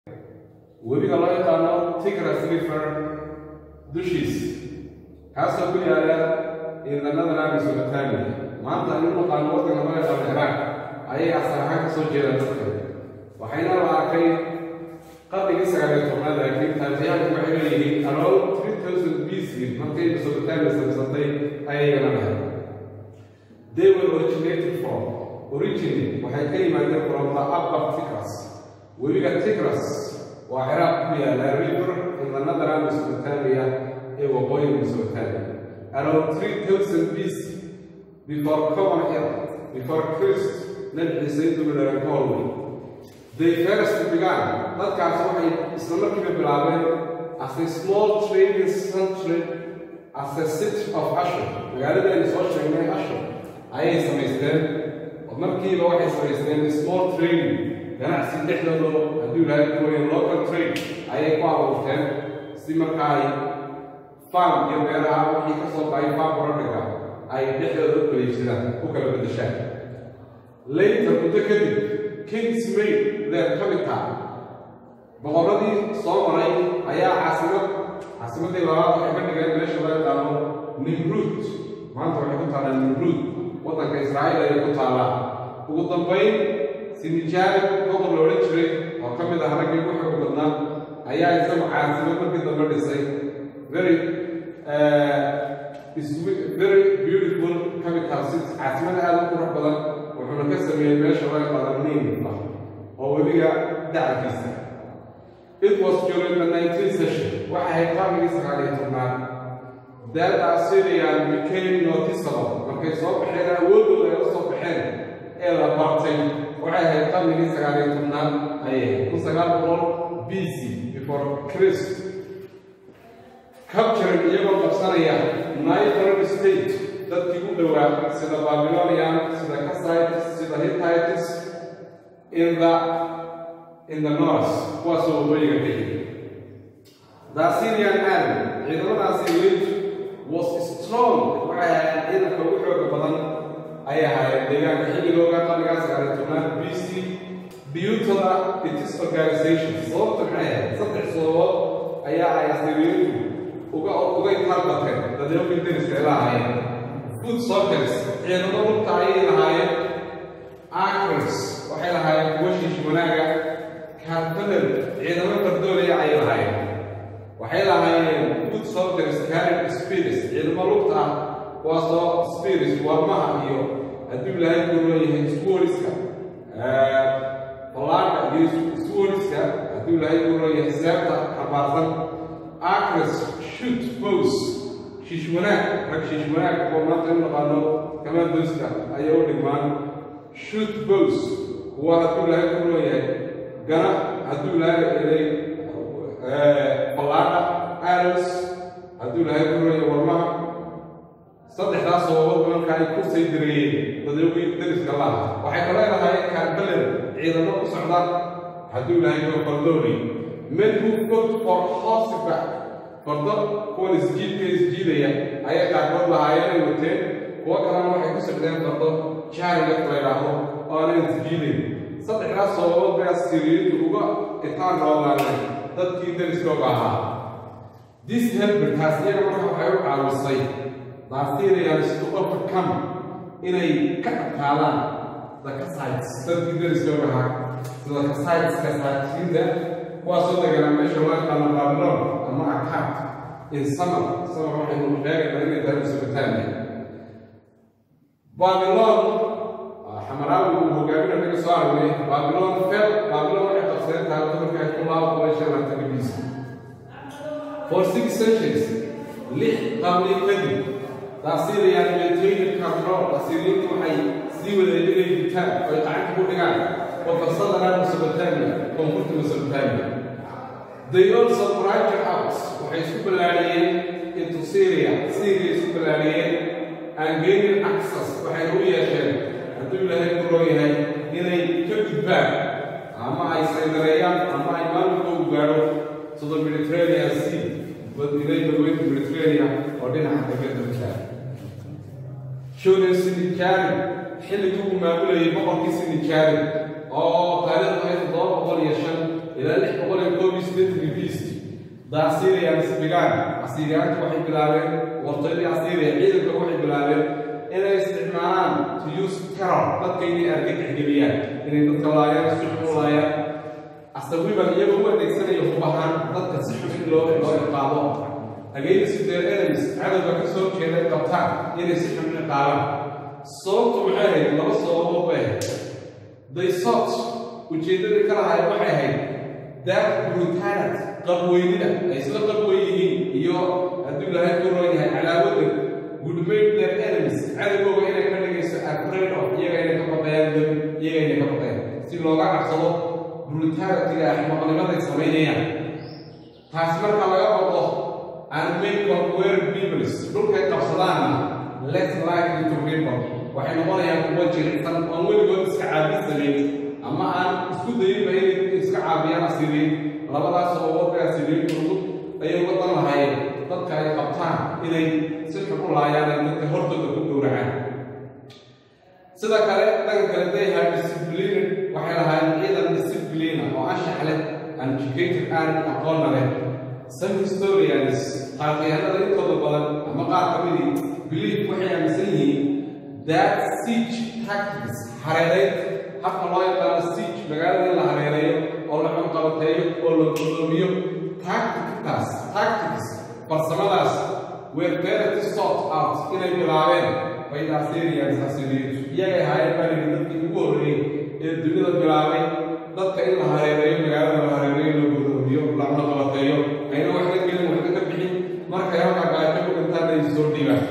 webiga loo yaqaano tigras river dushiis kaasoo ku yaala ciidanada mesopotamia maanta anu naqaano waddanka loo yaqaano ciraaq ayay asal ahaan kasoo jeedaan dadka waxayna la arkay qarnigii sagaaliyo tobnaad laakiin taariikhyahanku waxay leeyihiin around three thousand b c markay mesopotamia samsatay ayayna lahay they were originated from origin waxay ka yimaadeen from the upper tigras webiga tigras waa ciraaq ku yaala river in the northern mesopotamia ee waqooyiga mesopotamia around three thousand b c before common era before christ nabi ciise intuu dhalan ka horway they first began dadkaas waxay isla markiiba bilaabeen as a small trading century as a city of ashur magaaladaynu soo sheegnay ashur ayay samaysteen oo markiiba waxay samaysteen small trading ganacsi dhexdooda hadduu ilaahay kuwayan local trade ayay ku abuurteen si marka ay farm iyo beeraha wixii ka soo baxay farm productga ay dhexdooda u kaleysadaan u kala bedeshaan later muddo kadib kings made their capital boqorradii soo maray ayaa caasimad caasimaddii labaad waxay ka dhigeen meesha loo yaqaano nimruud maanta waxay ku taallaa nimruud waddanka israa'iil ayay ku taallaa ugu dambayn sinijaari boqor la odhan jiray oo ka mid ah raggii ugu xoog badnaa ayaa isagu caasimad markii dambe dhisay very very beautiful capital city caasimada aada u qurux badan wuxuuna ka sameeyey meesha loo yaqaano nin ah oo webiga dacalkiisa it was during the 19th century waxay ahayd qarnigii sagaal iyo tobnaad that assyrian became noticeable markay soo baxeen awoodooda ay u soo baxeen ee la bartay waxay ahayd qarnigii sagaal iyo tobnaad ayay ahayd kun sagaal boqol b c before christ capturing iyagoo qabsanaya nitron state dadkii u dhowaa sida babylonian sida casites sida hittites in the in the north kuwaasoo waqooyiga ka yimi the assyrian army ciidamadaasi welitu was strong waxay ahayd ciidanka ugu xooga badan ayay ahaayeen deegaanka xilligooga qarnigaa sagaaliyo tobnaad b c due to the its organization sababta maxay ahayd saddex sababood ayaa ay assyrianku uga uga italbateen dadyoogii deriska ay lahaayeen food soldiers ciidamo lugta ayay lahaayeen acres waxay lahaayeen kuwa shiish wanaaga cavalry ciidamo fardoolaya ayay lahaayeen waxay lahaayeen food soldiers carried spirits ciidamo lugta ah kuwaasoo spirits warmaha iyo hadduu ilaahay ku leeyahay swordiska ballaadha iyo swordiska hadduu ilaahay ku leeyahay seebta xabaarsan acres shoot bows shiish wanaag rag shiish wanaag oo maanta u naqaano commandoska ayay u dhigmaan shoot bows kuwa hadduu ilaahay ku leeyahay gana hadduu ilaahay elay ballaadha arrows hadduu ilaahay ku leeyahay warmaha saddexdaas sababood marka ay ku say direeyeen dadawgii dariska laha waxay kale lahaayeen kaarbaler ciidamo ku socda hadduu ilaahay koo fardoolay men who fought for horseback fardo kuwan isjiidka isjiidaya ayay qaarkood lahaayeen ay wateen kuwo kalena waxay ku socdeen fardo jaariga la yidhaahdo oo aanay isjiidayn saddexdaas sababood bay asiriyiintu uga itaan noolaanay dadkii dariskooga ahaa this helper taas iyaga marka waxay u caawisay the assyrians to overcome inay ka adkaadaan the casites dadkii dariskooga ahaa sida casites casaatiinta kuwaasoo deganaa meesha loo yaqaano babylon ama akaad in summer summer waxaynu sheegaynaa inay tahay mesopotamia babylon xamaraawi uu hogaaminaya naga soo aragnay babylon fel babylon waxay qabsadeen tahay dumarka ku laabo boqol shan labaatan BC for six centuries lix qarni kadib the Assyrian maintained control Assyrianku waxay sii wadeen inay ditaan oo ay gacanta ku dhigaan وفصلنا مسوبوتاميا كونفورت مسوبوتاميا They also branched out waxay isku ballaariyeen into Syria Syria isku ballaariyeen and gained access waxay u yeesheen hadduu ilaahay ku roo yahay inay ka gudbaan ama ay saydareeyaan ama ay maamulkoodu gaadho to the Mediterranean Sea inay badweynta Mediterranean oo dhinaca degada jaa Shonen Sinichari xilligii uu maamulayay boqorkii Sinichari oo taariikhdu ay toddoba boqol iyo shan ilaa lix boqol iyo koob iyo siddeetan beast the assyrians began assyriyaantu waxay bilaabeen wartooydii assyria ciidanka waxay bilaabeen inay isticmaalaan to use terror dadka inay argagaxgeliyaan inay dadka laayaan si xun u laayaan asawiban iyagoo u adeegsanaya hub ahaan dadka si xun in loo loo iqaabo against their enemies cadowga ka soo jeeday qabtaan inay si xun iqaabaan sababtu maxay ahayd laba sababood bay ahayd they sought ujeeddadii ka lahayd waxay ahayd that brutality qabweynida ay isla qabwen yihiin iyo hadduu ilaahay ku roon yahay calaamadda would make their enemies cadowgooga inay ka dhigayso afraid of iyaga inay ka baqayaan dab iyaga inay ka baqayaan si looga cabsado brutalitiga axmaqnimaday samaynayaan taasi marka laga baqo and make conquered peoples dhulkay qabsadaanna less likely to rebel waxay noqonayaan kuwa jilicsan oon weligood iska caabin samayn ama aan isku dayinba inay iska caabiyaan asiriin labadaas oo wadka asiriin furud ayay uga dan lahaayeen dadka ay qabtaan inay si xun u laayaan ay dadka hortooda ku gowracaan sida kale dhanka kale they have disciplined waxay lahaayeen ciidan disciplina oo anshax leh and educated aan aqoonna leh some historians taarikhyahanada intooda badan ama qaar ka midii believe waxay aaminsan yihiin that siege tactics hareerayn habka loo yaqaano siege magaalada in la hareereeyo oo la xunqabateeyo oo la gudoomiyo tactictaas tactics farsamadaas were better sort out inay bilaabeen by the Assyrians Assyrians iyagay ahaayeen baaligi dadkii ugu horreeyey ee dunida bilaabay dadka in la hareereeyo magaalada la hareereeyo la gudoomiyo la xunqabateeyo ayna waxna gelin waxna ka bixin markay halkaa gaajo ku dhintaan ay soo dhiibaan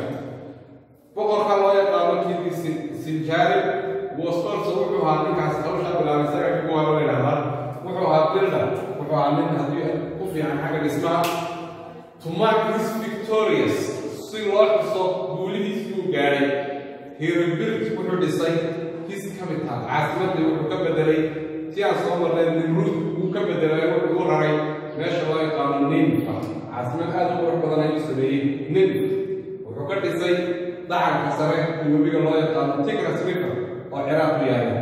boqorka loo yaqaano kiidii sinjaarib was also wuxuu ahaa ninkaas hawshaa bilaabay isaga kuwa la yidhahdaa wuxuu ahaa builder wuxuu ahaa nin haddii ku fiican xagga dhismaha to mark his victorious si loo xuso guulihiisii uu gaadhay he rebuilt wuxuu dhisay his capital caasimadii wuxuu ka bedelay si aan soo marnay nimruud uu ka bedelay wuxuu u raray meesha loo yaqaano ninfa caasimad aad u qurux badan ayuu sameeyey ninf wuxuu ka dhisay dacanka sare ee webiga loo yaqaano tigras river oo ciraaq ku yaala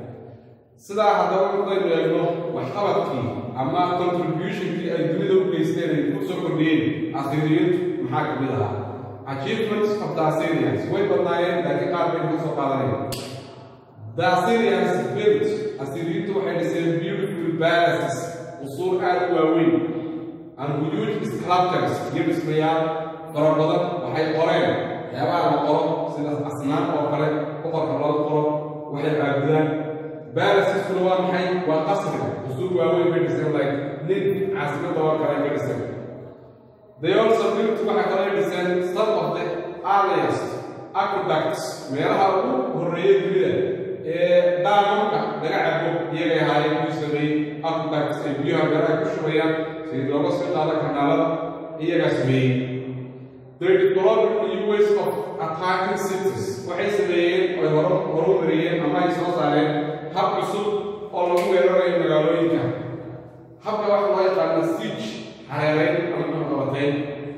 sidaa haddaba markaynu eegno waxqabadkii ama contributionkii ay dunida u geysteen ay ku soo kordhiyeen asiriyiintu maxaa ka mid ahaa achievements of the assyrians way badnaayeen laakiin qaar baynu ka soo qaadanaya the assyrians built asiriyiintu waxay dhiseen beautiful palaces usuur aad u waaweyn and huge sculptures iyo dhismayaal fara badan waxay qoreen waxyaabaha la qoro sida asnaam oo kale boqorka loo qoro waxay caabudaan baalasiskuna waa maxay waa qasriga usuur waaweyn bay dhiseen like nin caasimadda waa kale ka dhiseen they also built waxaa kale dhiseen some of the earliest aqueducts meelaha ugu horreeyay dunida ee daamamka laga cabo iyagay ahaayeen kuu sameeyey aqueducts ay biyaha meelaha ku shubayaan si looga soo qaado kanaalada iyagaa sameeyey they developed new ways of attacking cities waxay sameeyeen oy hor horumariyeen ama ay soo saareen hab cusub oo lagu weerarayo magaalooyinka habka waxa loo yaqaana siege hareerayn ama xunqabateyn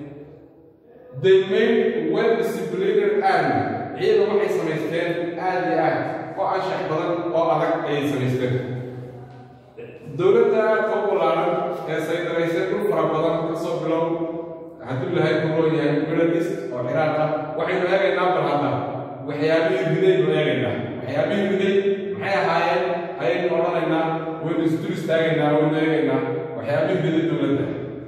they made well disciplined army ciidan waxay samaysteen aad iyo aad oo anshax badan oo adag ayay samaysteen dowladda aadka u ballaaran ee saydaraysay dhul fara badan kasoo bilow hadduu ilahay ku roon yahay middle oo ciraaqa waxaynu eegaynaa bal hadda waxyaabihii riday nu eegaynaa waxyaabihii riday maxay ahaayeen ayaynu odhanaynaa waynu isdul istaagaynaa waynu eegaynaa waxyaabihii riday dowladda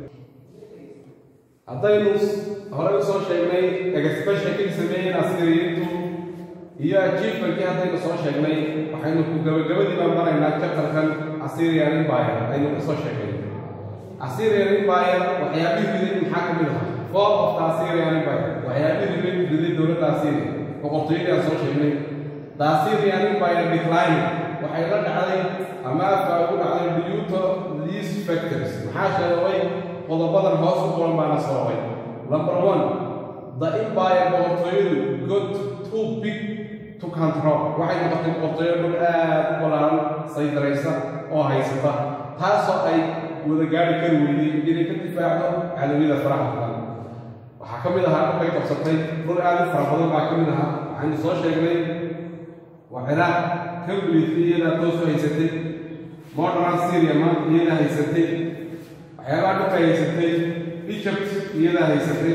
haddaynu horey usoo sheegnay expressionkii sameeyeen asiriyiintu iyo ajiifankii haddaynu soo sheegnay waxaynu ku gabagabadii baan maraynaa chapterkan assyrian empire aynu ka soo sheegnay assyrian empire waxyaabihii riday maxaa ka mid ahaa fall of the assyrian empire waxyaabihii riday riday dowladda assyria boqortooyadii aan soo sheegnay the assyrian empire decline waxay la dhacday ama afka ugu dhacday due to these factors maxaa sheegay qodobadan hoos u qoran baana sababay number one the empire boqortooyadu got too big to control waxay noqotay boqortooyo dhul aad u ballaaran saydaraysa oo haysata taasoo ay wada gaari kari weyday inay ka difaacdo cadawiyada faraha badan waxaa ka mid ahaa dhulkay qabsatay dhul aad u fara badan baa ka mid ahaa waxaynu soo sheegnay waa ciraaq kalguliitay iyadaa toos u haysatay modern syria maanta iyada haysatay waxyaabaha dhulka haysatay egypt iyada haysatay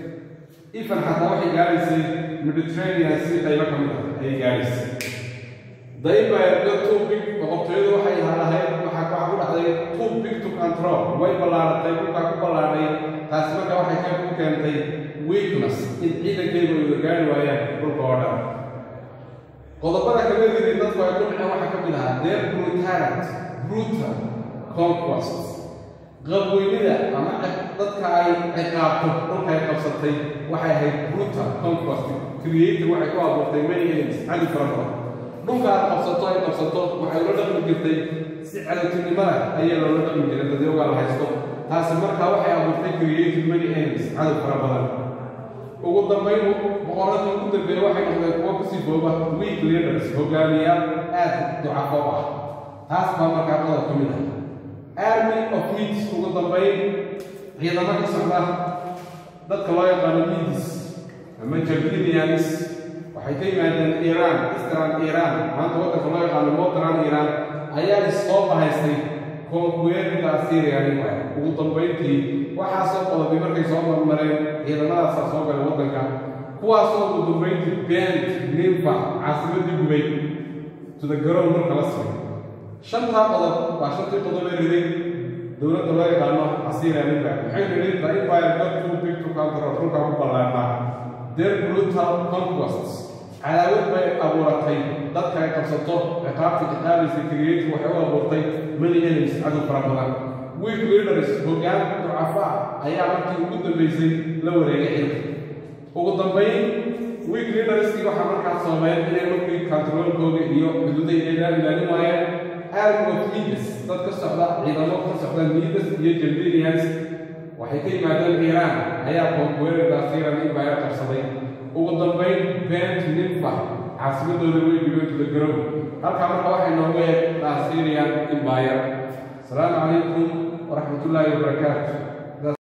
ifan xataa waxay gaadhaysay mediterranean si qaybo ka mid ah ayay gaadhaysay daiba the too big boqortooyadu waxay lahayd waxaa waxa ku dhacday too big to control way ballaaratay dhulkaa ku ballaaray taasi marka waxay ka ku keentay weakness in ciidankaygu ay gaari waayaan dhulka oo dhan qodobada kala yiri dadku ay ku dhaceen waxaa ka mid ahaa their brutality brutal conquest qabweynida ama dadka ay ciqaabto dhulka ay qabsatay waxay ahayd brutal conquest creator waxay ku abuurtay many enemies cadi fara badan dhulka aad qabsato ay qabsato waxay ula dhaqmi jirtay si cadowtinimada ayay loola dhaqmi jiray dadyogaa la haysto taasi markaa waxay abuurtay creative many enemies cadow fara badan ugu dambayn boqoradii ugu dambeeya waxay noqdeen kuwa kusii booba weak leaders hogaamiyaal aad ducafo ah taas baa markaa qodob ka mid ah army of meats ugu dambayn ciidamo ka socda dadka loo yaqaano midis ama jabhinians waxay ka yimaadeen iiraan istran iiraan maanta waddanka loo yaqaano modran iiraan ayaa soo bahaystay konkuweerida assyrianiga ugu dambayntii waxaasoo qodobay markay soo marmareen ciidamadaasaa soo galay waddanka kuwaasoo ugu dambayntii bent ninfa caasimadii gubay sida garoon marka la simay shantaa qodob waa shantii qodob ee riday dowladda loo yaqaano assyrianiga waxay riday the empire got too big to control dhulka ku ballaarnaa their brutal conquests cadaawad bay abuuratay dadka ay qabsato ciqaabta ciqaabaysa creative waxay u abuurtay many enemies cadow fara badan weak leaders hoggaan ducafa ayaa markii ugu dambaysay la wareegay xilka ugu dambayn weak leaderskii waxaa markaas sameeyeen inay markii controlkooda iyo xuduuday ilaalin ilaalin waayeen army of leaders dad ka socda ciidamo ka socda leaders iyo jaldinians waxay ka yimaadeen iiraan ayaa konkuweerida asiran empire qabsaday ugu dambayn bent ninfa caasimadooda way dhibeen to the ground halkaa marka waxay noogu eeg the assyrian empire asalaamu calaykum waraxmat ullaahi wabarakaatu